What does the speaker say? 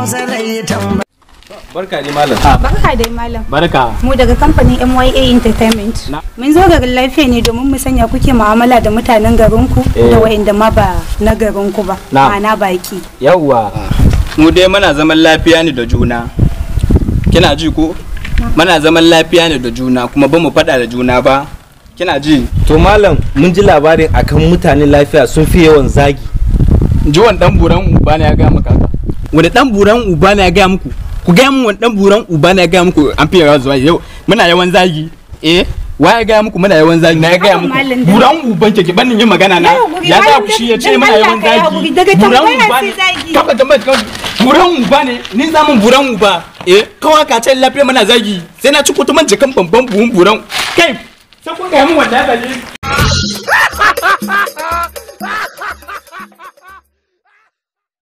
hausa zai tambaya barka ne malam Barka dai malam. barka Mu daga kamfanin MYA Entertainment. Na. Mun zo garin lafiya ne domin mu sanya kuke mu'amala da mutanen garinku Eh. da wa'inda ma ba na garinku ba. Na. Ma'ana baki. yawwa mu dai muna zaman lafiya ne da juna kina ji ko muna zaman lafiya ne da juna kuma ba mu faɗa da juna ba kina ji to malam mun ji labarin akan mutane lafiya sun fi yawan zagi jiwon dan buran uba ne ya ga maka haka wani dan buran uba ne ya ga muku ku ga mun wani dan buran uba ne ya ga muku an fi yawan zuwa yau muna yawan zagi eh wa ya ga muku muna yawan zagi na ya ga Haba muku malam da- buran uban ke ki bannin yin magana na Ya haƙuri, ya za malam ku shi ya da- ce dan muna Allah yawan ka yi haƙuri, zagi daga buran tambaya uba sai ne zagi. kafa tambaya kawai buran uba ne ni za mun buran uba eh kawai ka ce lafiya muna zagi sai na ci kutuman jikan babban buhun buran kai sai kun ga mun wanda ya zage